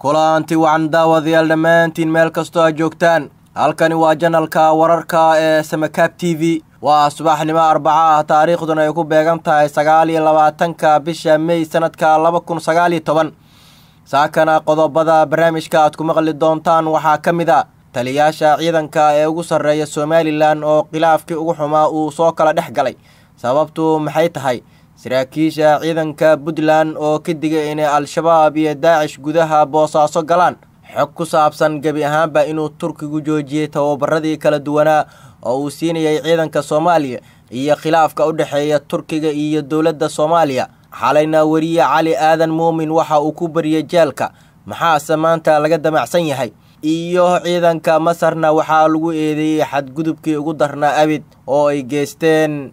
kulanti wacan daawadayaal dhammaantiin meel kastoo aad joogtaan halkani waa janalka wararka ee samakaab t v waa subaxnimo arbaca ah taariikhduna ay ku beegan tahay sagaal iyo labaatanka bisha mey sanadka laba kun sagaal iyo toban saakana qodobada barnaamijka aad ku maqli doontaan waxaa ka mid a taliyaasha ciidanka ee ugu sarreeya somalilan oo khilaafkii ugu xumaa uu soo kala dhex galay sababtu maxay tahay saraakiisha ciidanka puntland oo ka digay inay al-shabaab iyo daacish gudaha boosaaso galaan xog ku saabsan gebi ahaanba inuu turkigu joojiyey tababaradii kala duwanaa oo uu siinayay ciidanka soomaaliya iyo khilaafka u dhexeeya turkiga iyo dowladda soomaaliya xalayna weriye cali aadan muumin waxa uu ku bariyey jeelka maxaase maanta laga damacsan yahay iyo ciidanka masarna waxaa lagu eedeeyey xadgudubkii ugu darnaa abid oo ay geysteen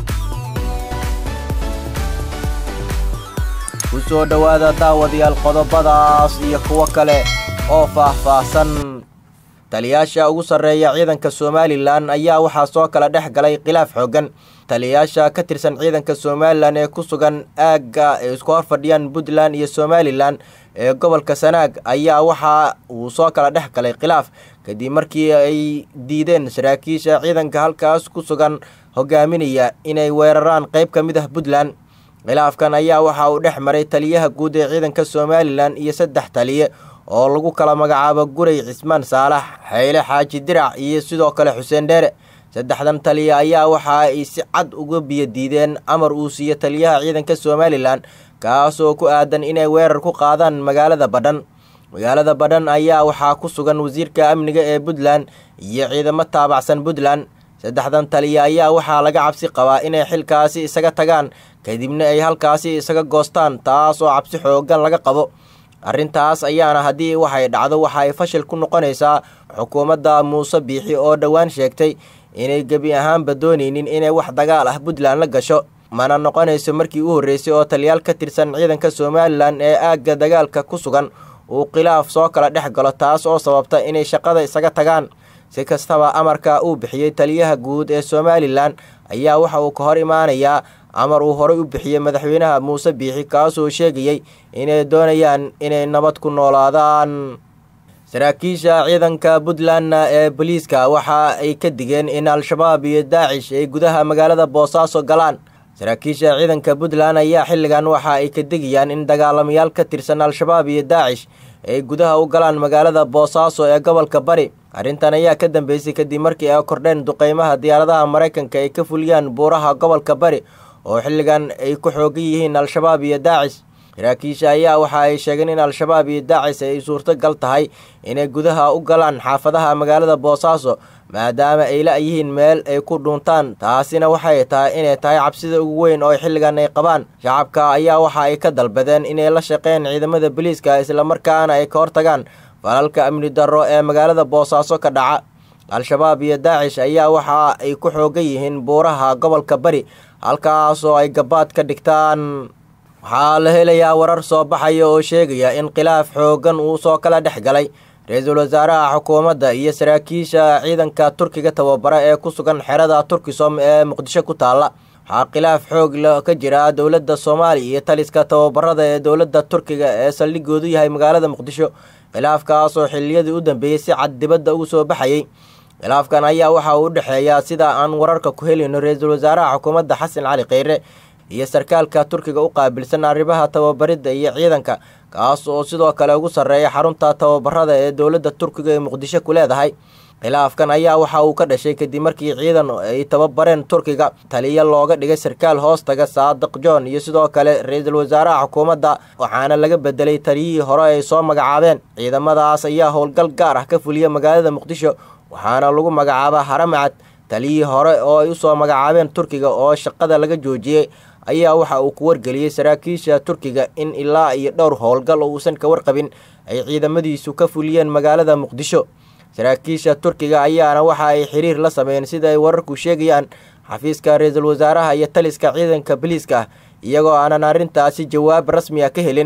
ku soo dhowaada daawadayaal qodobadaas iyo kuwo kale oo faah-faahsan taliyaasha ugu sarreeya ciidanka somalilan ayaa waxaa soo kala dhex galay khilaaf xooggan taliyayaasha ka tirsan ciidanka somalilan ee ku sugan aagga ay isku hor fadhiyaan puntland iyo somalilan ee gobolka sanaag ayaa waxa uu soo kala dhex galay khilaaf kadib markii ay diideen saraakiisha ciidanka halkaas ku sugan hogaaminaya inay weeraraan qayb ka mid ah puntland khilaafkan ayaa waxa uu dhex maray taliyaha guud ee ciidanka somalilan iyo saddex taliye oo lagu kala magacaabo guray cismaan saalax xayle xaaji dirac iyo sidoo kale xuseen dheere saddexdan taliya ayaa waxa ay si cad uga biyo diideen amar uu siiyo taliyaha ciidanka somalilan kaasoo ku aadan inay weerar ku qaadaan magaalada badhan magaalada badhan ayaa waxaa ku sugan wasiirka amniga ee puntland iyo ciidamo taabacsan puntland saddexdan taliya ayaa waxaa laga cabsi qabaa inay xilkaasi isaga tagaan kadibna ay halkaasi isaga goostaan taas oo cabsi xoogan laga qabo arrintaas ayaana haddii waxay dhacdo waxa ay fashil ku noqonaysaa xukuumadda muuse biixi oo dhowaan sheegtay inay gebi ahaanba doonaynin inay wax dagaal ah puntland la gasho mana noqonayso markii u horreysay oo taliyaal ka tirsan ciidanka somalilan ee aagga dagaalka ku sugan uu khilaaf soo kala dhex galo taas oo sababta inay shaqada isaga tagaan si kastaba amarka uu bixiyey taliyaha guud ee somalilan ayaa waxa uu ka hor imaanayaa amar uu horey u bixiyey madaxweynaha muuse biixi kaasoo sheegayey inay doonayaan inay nabad ku noolaadaan saraakiisha ciidanka puntlandna ee boliiska waxa ay ka digeen in al-shabaab iyo daacish ay gudaha magaalada boosaaso galaan saraakiisha ciidanka puntland ayaa xilligan waxa ay ka digayaan in dagaalamayaal ka tirsan al-shabaab iyo daacish ay gudaha u galaan magaalada boosaaso ee gobolka bari arrintan ayaa ka dambeysay kadib markii ay kordheen duqeymaha diyaaradaha maraykanka ay ka fuliyaan buuraha gobolka bari oo xilligan ay ku xoogan yihiin al-shabaab iyo daacish saraakiisha ayaa waxa ay sheegeen in al-shabaab iyo daacish ay suurtogal tahay inay gudaha u galaan xaafadaha magaalada boosaaso maadaama ay la-yihiin meel ay ku dhuuntaan taasina waxay tahay inay tahay cabsida ugu weyn oo xilligan ay qabaan shacabka ayaa waxa ay ka dalbadeen inay la shaqeyn ciidamada boliiska islamarkaana ay ka hortagaan falalka amni darro ee magaalada boosaaso ka dhaca al-shabaab iyo daacish ayaa waxa ay ku xoogan yihiin buuraha gobolka bari halkaasoo ay gabaad ka dhigtaan waxaa la helayaa warar soo baxaya oo sheegaya in khilaaf xooggan uu soo kala dhex galay ra-iisul wasaaraha xukuumadda iyo saraakiisha ciidanka turkiga tababara ee ku sugan xerada turkisom ee muqdisho ku taalla waxaa khilaaf xoog la ka jira dowladda soomaaliya iyo taliska tababarada ee dowladda turkiga ee saldhigoodu yahay magaalada muqdisho khilaafkaasoo xiliyadii u dambeeyey si cad dibadda ugu soo baxayey khilaafkan ayaa waxa uu u dhexeeyaa sida aan wararka ku helayno ra-iisul wasaaraha xukuumadda xasan cali kheyre iyo sarkaalka turkiga u qaabilsan arrimaha tababaridda iyo ciidanka kaas oo sidoo kale ugu sarreeya xarunta tababarada ee dowladda turkiga ee muqdisho ku leedahay khilaafkan ayaa waxa uu ka dhashay kadib markii ciidan ay tababareen turkiga taliya looga dhigay sarkaal hoostaga saadiq john iyo sidoo kale ra-iisul wasaaraha xukuumadda waxaana laga bedelay taliyihii hore ay soo magacaabeen ciidamadaas ayaa howlgal gaar ah ka fuliya magaalada muqdisho waxaana lagu magacaabaa haramacad taliyihii hore oo ay usoo magacaabeen turkiga oo shaqada laga joojiyey ayaa waxa uu ku wargeliyey saraakiisha turkiga in ilaa iyo dhowr howlgal oo uusan ka warqabin ay ciidamadiisu ka fuliyeen magaalada muqdisho saraakiisha turkiga ayaana waxa ay xiriir la sameeyeen sida ay wararku sheegayaan xafiiska ra-iisul wasaaraha iyo taliska ciidanka boliiska iyagoo aanan arrintaasi jawaab rasmi ah ka helin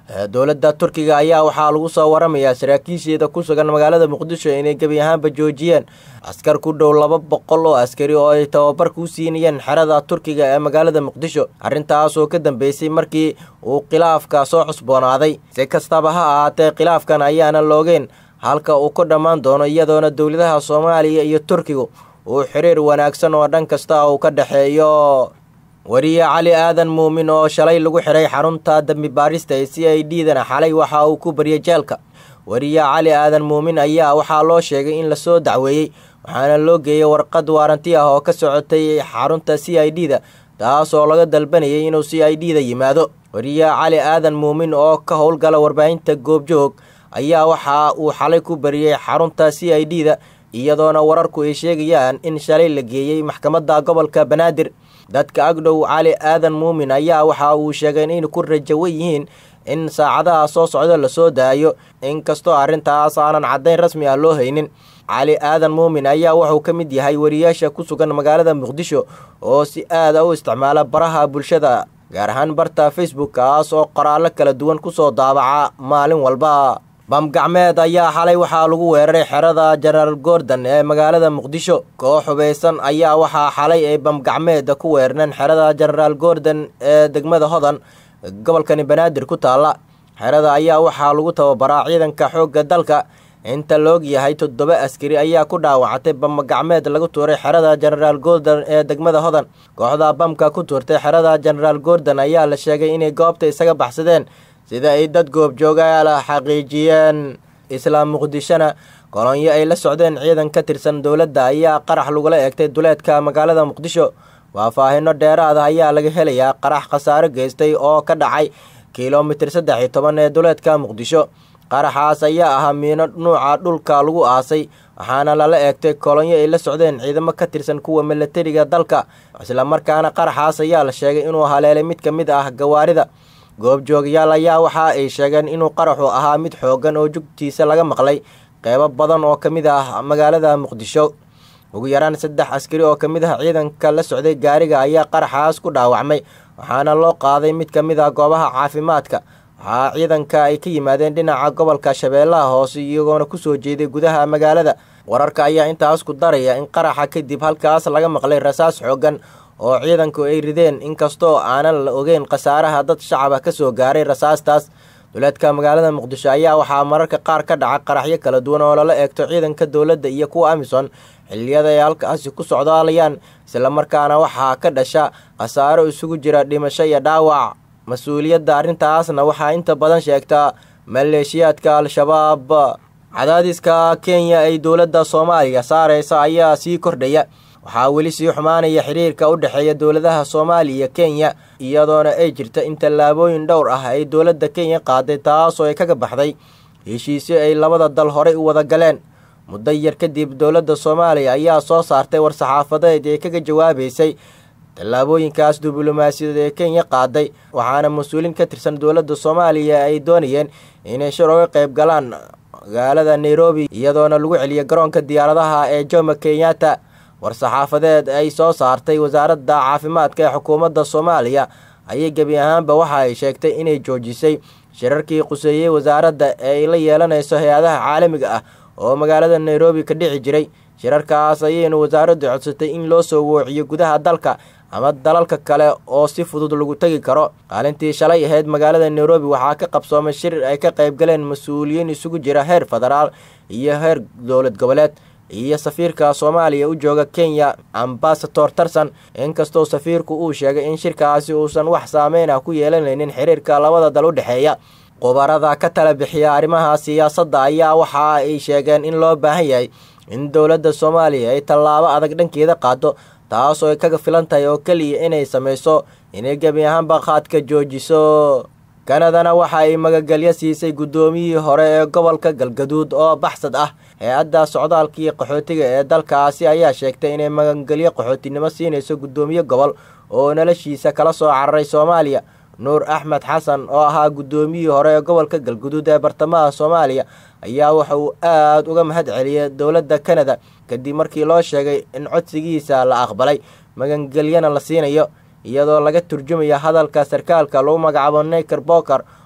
dowladda turkiga ayaa waxaa lagu soo waramayaa saraakiisheeda ku sugan magaalada muqdisho inay gebi ahaanba joojiyeen askar ku dhow laba boqol oo askari oo ay tababar ku siinayeen xerada turkiga ee magaalada muqdisho arrintaas oo ka dambeysay markii uu khilaafka soo cusboonaaday si kastaba ha ahaatee khilaafkan ayaana loogeen halka uu ku dhammaan doono iyadoona dowladaha soomaaliya iyo turkigu uu xiriir wanaagsan oo dhan kasta uu ka dhexeeyo wariye cali aadan muumin oo shalay lagu xiray xarunta dambi baarista ee c i d dana xalay waxa uu ku baryay jeelka wariye cali aadan muumin ayaa waxaa loo sheegay in lasoo dacweeyey waxaana loo geeyey warqad waaranti ah oo ka socotay xarunta c i d da taas oo laga dalbanayay inuu c i d da yimaado wariye cali aadan muumin oo ka howlgala warbaahinta goobjoog ayaa waxa uu xalay ku bariyey xarunta c i d da iyadoona wararku ay sheegayaan in shalay la geeyey maxkamadda gobolka banaadir dadka agdhow cali aadan muumin ayaa waxa uu sheegay inay ku rajawan yihiin in saacadaha soo socda lasoo daayo inkastoo arrintaas aanan caddayn rasmi ah loo haynin cali aadan muumin ayaa wuxuu ka mid yahay wariyaasha ku sugan magaalada muqdisho oo si aada u isticmaala baraha bulshada gaar ahaan barta facebook kaas oo qoraallo kala duwan kusoo daabaca maalin walba bamgacmeed ayaa xalay waxaa lagu weeraray xerada jenaraal gordon ee magaalada muqdisho koox hubaysan ayaa waxaa xalay ay bamgacmeeda ku weerareen xerada jenaraal gordon ee degmada hodan gobolkani banaadir ku taalla xerada ayaa waxaa lagu tababaraa ciidanka xoogga dalka inta loog yahay toddoba askari ayaa ku dhaawacatay bamgacmeed lagu tuuray xerada jenaraal gordon ee degmada hodan kooxda bamka ku tuurtay xerada jenaraal gordon ayaa la sheegay inay goobta isaga baxsadeen sida ay dad goobjoogaala xaqiijiyeen islaam muqdishona kolonyo ay la socdeen ciidan ka tirsan dowladda ayaa qarax lagula eegtay duleedka magaalada muqdisho faahfaahino dheeraada ayaa laga helayaa qarax khasaaro geystay oo ka dhacay kilomitir saddex iyo toban ee duleedka muqdisho qaraxaas ayaa ahaa miino nuuca dhulka lagu aasay waxaana lala eegtay kolonyo ay la socdeen ciidamo ka tirsan kuwa milatariga dalka islamarkaana qaraxaas ayaa la sheegay inuu haleelay mid ka mid ah gawaarida goobjoogayaal ayaa waxa ay sheegeen inuu qaraxu ahaa mid xooggan oo jugtiisa laga maqlay qeybo badan oo ka mid ah magaalada muqdisho ugu yaraan saddex askari oo ka mid ah ciidanka la socday gaariga ayaa qaraxaas ku dhaawacmay waxaana loo qaaday mid ka mid ah goobaha caafimaadka waxaa ciidanka ay ka yimaadeen dhinaca gobolka shabeellaha hoose iyagoona kusoo jeeday gudaha magaalada wararka ayaa intaas ku daraya in qaraxa kadib halkaas laga maqlay rasaas xooggan oo ciidanku ay rideen inkastoo aanan la ogeyn khasaaraha dad shacaba ka soo gaaray rasaastaas duleedka magaalada muqdisho ayaa waxaa mararka qaar ka dhaca qaraxyo kala duwan oo lala eegto ciidanka dowladda iyo kuwa amison xilliyada ay halkaasi ku socdaalayaan islamarkaana waxaa ka dhasha khasaaro isugu jira dhimasho iyo dhaawac mas-uuliyadda arrintaasna waxaa inta badan sheegtaa maleeshiyaadka al-shabaab cadaadiska kenya ay dowladda soomaaliya saareysa ayaa sii kordhaya waxaa weli sii xumaanaya xiriirka u dhexeeya dowladaha soomaaliya iyo kenya iyadoona ay jirta in tallaabooyin dhowr ah ay dowladda kenya qaaday taasoo ay kaga baxday heshiisyo ay labada dal horay u wada galeen muddo yar kadib dowladda soomaaliya ayaa soo saartay war-saxaafadeed ee kaga jawaabeysay tallaabooyinkaas diblomaasiyadeed ee kenya qaaday waxaana mas-uuliin ka tirsan dowladda soomaaliya ay doonayeen inay shir uga qayb galaan magaalada nairobi iyadoona lagu celiya garoonka diyaaradaha ee jomo kenyatta war-saxaafadeed ay soo saartay wasaaradda caafimaadka ee xukuumadda soomaaliya ayay gebi ahaanba waxa ay sheegtay inay joojisay shirarkii quseeyey wasaaradda ee ay la yeelanayso hay-adaha caalamiga ah oo magaalada nairobi ka dhici jiray shirarkaas ayaynu wasaaraddu codsatay in loo soo woociyo gudaha dalka ama dalalka kale oo si fudud lagu tegi karo qaalintii shalay ahayd magaalada nairobi waxaa ka qabsoomay shir ay ka qayb galeen mas-uuliyiin isugu jira heer federaal iyo heer dowlad goboleed iyo safiirka soomaaliya u jooga kenya ambasador tarson inkastoo safiirku uu sheegay in shirkaasi uusan wax saameyn ah ku yeelanaynin xiriirka labada dal u dhexeeya khubarada ka tala bixiya arrimaha siyaasadda ayaa waxa ay sheegeen in loo baahan yahay in dowladda soomaaliya ay tallaabo adag dhankeeda qaado taasoo ay kaga filan tahay oo keliya inay samayso inay gebi ahaanba qaadka joojiso kanadana waxa ay magagelyo siisay guddoomiyihii hore ee gobolka galgaduud oo baxsad ah hay-adda socdaalkii qaxootiga ee dalkaasi ayaa sheegtay inay magagelyo qaxootinimo siinayso guddoomiye gobol oo noloshiisa kala soo cararay soomaaliya nuur axmed xasan oo ahaa guddoomiyihii hore ee gobolka galguduud ee bartamaha soomaaliya ayaa waxa uu aada uga mahad celiyay dowladda kanada kadib markii loo sheegay in codsigiisa la aqbalay magangelyana la siinayo iyadoo laga turjumaya hadalka sarkaalka lagu magacaabo neker boker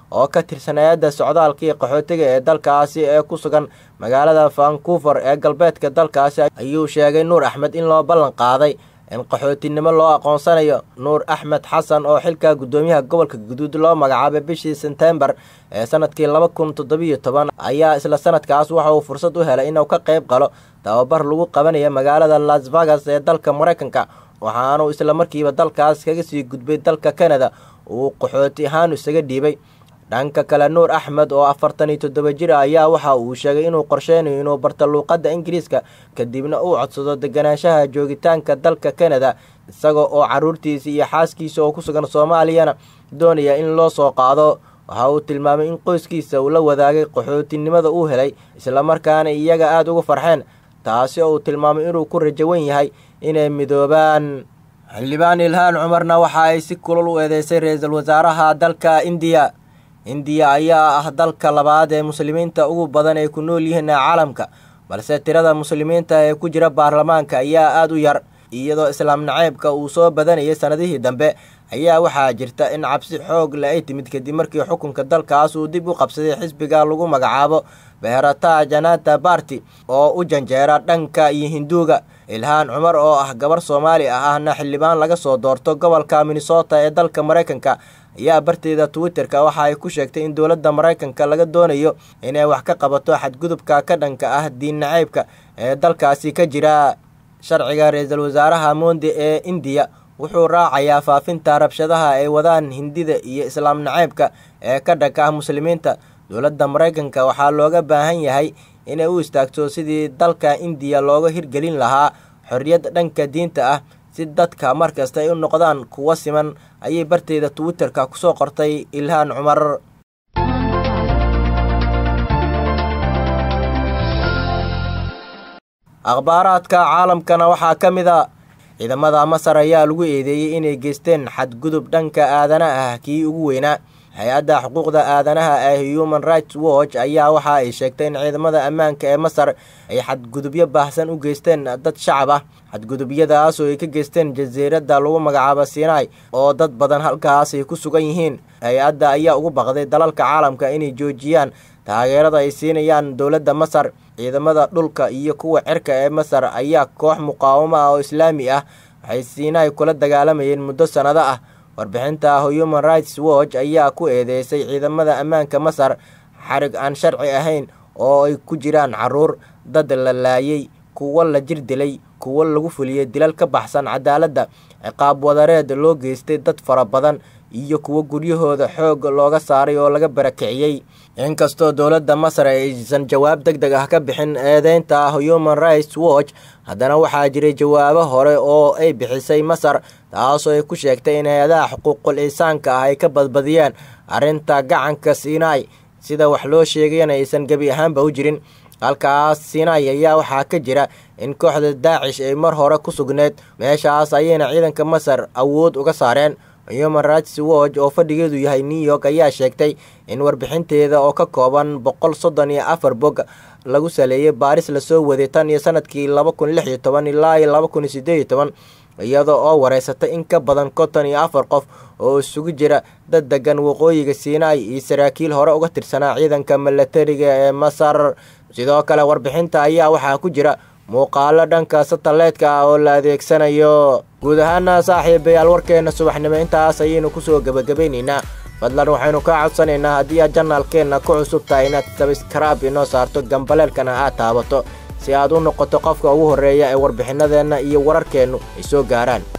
oo ka tirsan hay-adda socdaalka iyo qaxootiga ee dalkaasi ee ku sugan magaalada vancouver ee galbeedka dalkaasi ayuu sheegay nuur axmed in loo ballan qaaday in qaxootinimo loo aqoonsanayo nuur axmed xasan oo xilka guddoomiyaha gobolka guduud loo magacaabay bishii sebtembar ee sanadkii laba kun toddobiyo toban ayaa isla sanadkaas waxa uu fursad u helay inuu ka qayb qalo tababar lagu qabanayo magaalada las vegas ee dalka maraykanka waxaanuu isla markiiba dalkaas kaga sii gudbay dalka canada uu qaxooti ahaan isaga dhiibay dhanka kale nuur axmed oo afartan iyo toddoba jir ah ayaa waxa uu sheegay inuu qorsheynayo inuu barto luuqadda ingiriiska kadibna uu codsado deganaanshaha joogitaanka dalka canada isaga oo caruurtiisa iyo xaaskiisa oo ku sugan soomaaliyana doonaya in loo soo qaado waxa uu tilmaamay in qoyskiisa uu la wadaagay qaxootinimada uu helay islamarkaana iyaga aada ugu farxeen taasi oo uu tilmaamay inuu ku rajawan yahay inay midoobaan xildhibaan ilhaan cumarna waxa ay si kulul u eedeysay ra-iisul wasaaraha dalka indiya indiya ayaa ah dalka labaad ee muslimiinta ugu badan ay ku nool yihiin caalamka balse tirada muslimiinta ee ku jira baarlamaanka ayaa aada u yar iyadoo islaam naceybka uu soo badanayay sanadihii dambe ayaa waxaa jirta in cabsi xoog le ay timid kadib markii xukunka dalkaas uu dib u qabsaday xisbiga lagu magacaabo beherata janata barti oo u janjeera dhanka iyo hinduuga ilhaan cumar oo ah gabar soomaali ah ahna xildhibaan laga soo doorto gobolka minnesota ee dalka maraykanka ayaa barteeda twitter-ka waxa ay ku sheegtay in dowladda maraykanka laga doonayo inay wax ka qabato xadgudubka ka dhanka ah diin naceybka ee dalkaasi ka jira sharciga ra-iisul wasaaraha monde ee indiya wuxuu raacayaa faafinta rabshadaha ay wadaan hindida iyo islaam naceybka ee ka dhanka ah muslimiinta dowladda maraykanka waxaa looga baahan yahay inay u istaagto sidii dalka indiya looga hirgelin lahaa xorriyad dhanka diinta ah si dadka markasta ay u noqdaan kuwo siman ayay barteeda twitter-ka kusoo qortay ilhaan cumar akhbaaraadka caalamkana waxaa ka mid a ciidamada masar ayaa lagu eedeeyey inay geysteen xadgudub dhanka aadana ah kii ugu weynaa hay-adda xuquuqda aadanaha ee human rights watch ayaa waxa ay sheegtay in ciidamada ammaanka ee masar ay xadgudubyo baahsan u geysteen dad shacab ah xadgudubyadaas oo ay ka geysteen jasiiradda lagu magacaabo sinai oo dad badan halkaas ay ku sugan yihiin hay-adda ayaa ugu baqday dalalka caalamka inay joojiyaan taageerada ay siinayaan dowladda masar ciidamada dhulka iyo kuwa cirka ee masar ayaa koox muqaawamo ah oo islaami ah waxay sinai kula dagaalamayeen muddo sannado ah warbixinta human rights watch ayaa ku eedeysay ciidamada ammaanka masar xarig aan sharci ahayn oo ay ku jiraan caruur dad la laayay kuwo la jir dilay kuwo lagu fuliyey dilal ka baxsan cadaaladda ciqaab wadareed loo geystay dad fara badan iyo kuwo guryahooda xoog looga saaray oo laga barakiciyey inkastoo dowladda masar aysan jawaab deg deg ah ka bixin eedeynta human rights watch haddana waxaa jiray jawaabo hore oo ay bixisay masar taasoo ay ku sheegtay in hay-adaha xuquuqul insaanka ah ay ka badbadiyeen arrinta gacanka sinai sida wax loo sheegayana aysan gebi ahaanba u jirin halkaas sinai ayaa waxaa ka jira in kooxda daacish ay mar hore ku sugneed meeshaas ayayna ciidanka masar awood uga saareen human rights watch oo fadhigeedu yahay new york ayaa sheegtay in warbixinteeda oo ka kooban boqol soddon iyo afar bog lagu saleeyay baaris lasoo waday tan iyo sanadkii laba kun lix iyo toban ilaa iyo laba kun iyo siddeed iyo toban iyada oo wareysatay in ka badan konton iyo afar qof oo isugu jira dad degan waqooyiga sinai iyo saraakiil hore uga tirsanaa ciidanka milatariga ee masar sidoo kale warbixinta ayaa waxaa ku jira muuqaalo dhanka sataleedka ah oo la adeegsanayo guud ahaana saaxiibayaal warkeenna subaxnimo intaas ayaynu kusoo gebagabaynaynaa fadlan waxaynu kaa codsanaynaa haddii aad janaalkeenna ku cusub tahay inaad sabskraib inoo saarto gambaleelkana aad taabato si aad u noqoto qofka ugu horreeya ee warbixinadeenna iyo wararkeennu ay soo gaaraan